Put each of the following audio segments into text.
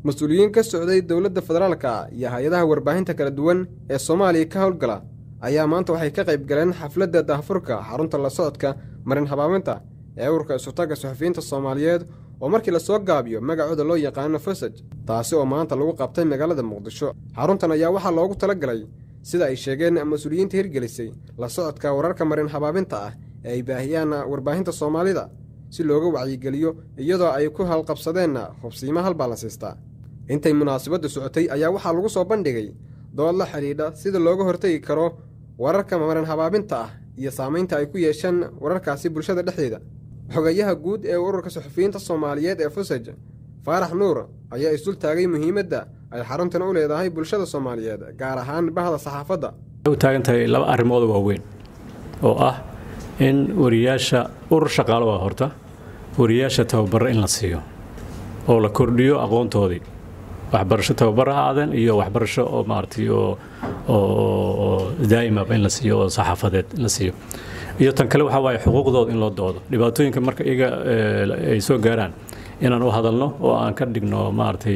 mas-uuliyiin ka socday dowladda federaalka iyo hay-adaha warbaahinta kala duwan ee soomaaliya ka howlgala ayaa maanta waxay ka qayb galeen xafladda daahfurka xarunta la socodka marin habaabinta ee ururka isutaga suxufiyiinta soomaaliyeed oo markii lasoo gaabiyo magacooda loo yaqaano fasaj taasi oo maanta lagu qabtay magaalada muqdisho xaruntan ayaa waxaa loogu tala galay sida ay sheegeen mas-uuliyiinta hirgelisay la socodka wararka marin habaabinta ah ee ay baahiyaan warbaahinta soomaalida si looga wacyigeliyo iyadoo ay ku halqabsadeen hubsiimo halbaa la siistaa intay munaasabaddu socotay ayaa waxaa lagu soo bandhigay dood la xidhiidha sida looga hortegi karo wararka marin habaabinta ah iyo saamaynta ay ku yeesheen wararkaasi bulshada dhexdeeda xogayaha guud ee ururka suxufiyiinta soomaaliyeed ee fusaj faarax nuur ayaa isdul taagay muhiimadda ay xaruntan u leedahay bulshada soomaaliyeed gaar ahaan bahda saxaafadda u taagan tahay laba arrimood waaweyn oo ah in wariyaasha urur shaqaalo waa horta wariyaasha tababaro in la siiyo oo la kordhiyo aqoontoodii waxbarasho tababar ha aadeen iyo waxbarasho oo maaragtay oo oo daa'imaba in la siiyo oo saxaafadeed in la siiyo iyo tan kale waxaa waaye xuquuqdooda in loo doodo dhibaatooyinka marka iyaga ay soo gaaraan inaan u hadalno oo aan ka dhigno maaragtay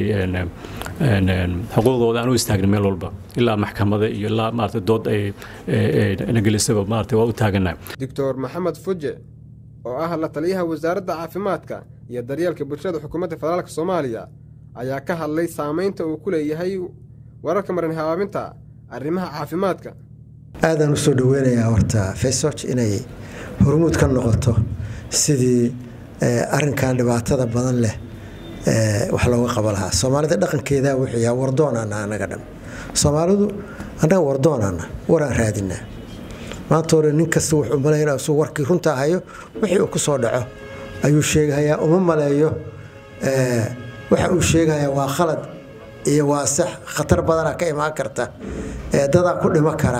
xuquuqdooda aan u istaagno meel walba ilaa maxkamada iyo ilaa maaragtay dood ay nagelisaba maaragtay waa u taaganahay doctor maxamed fuje oo ah la taliyaha wasaaradda caafimaadka iyo daryeelka bulshada xukuumadda federaalk soomaaliya ayaa ka hadlay saamaynta uu ku leeyahay wararka marin habaabinta arrimaha caafimaadka aadaan usoo dhaweynayaa horta fesoc inay hormuud ka noqoto sidii arinkan dhibaatada badan leh wax looga qaba lahaa soomaalida dhaqankeeda wuxuu yaha wardoonana anaga dham soomaalidu annaga wardoonana waraan raadinaa maanta hore nin kasta wuxuu maleynaa isuu warkii runta hayo wixii uu ku soo dhaco ayuu sheegahayaa uma maleeyo waxa uu sheegahayaa waa khalad iyo waa sax khatar badana ka imaan karta dadaa ku dhimo kara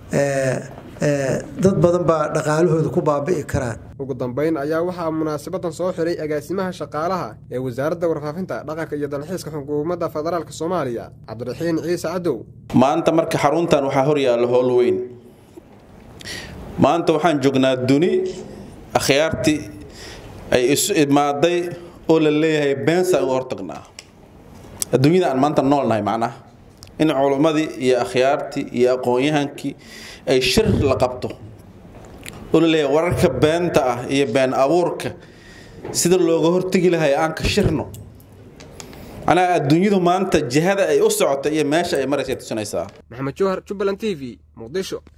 dad badan baa dhaqaalahooda ku baabi'i karaan ugu dambayn ayaa waxaa munaasabadan soo xiray agaasimaha shaqaalaha ee wasaaradda warfaafinta dhaqanka iyo dalxiiska xukuumadda federaalk soomaaliya cabdiraxiin ciise cadow maanta marka xaruntan waxaa horyaalla howl weyn maanta waxaan joognaa duni akhyaartii ay isu imaaday oo la leeyahay beensa uga hortagnaa adduunyada aan maanta noolnahay macnaha in culummadii iyo akhyaartii iyo aqoon-yahankii ay shir la qabto oo la leeyahay wararka beenta ah iyo been abuurka sida looga hortegi lahay aan ka shirno macnaha adduunyadu maanta jihada ay u socota iyo meesha ay maraysa tusinaysaa maxamed jowhar jubbaland t v muqdisho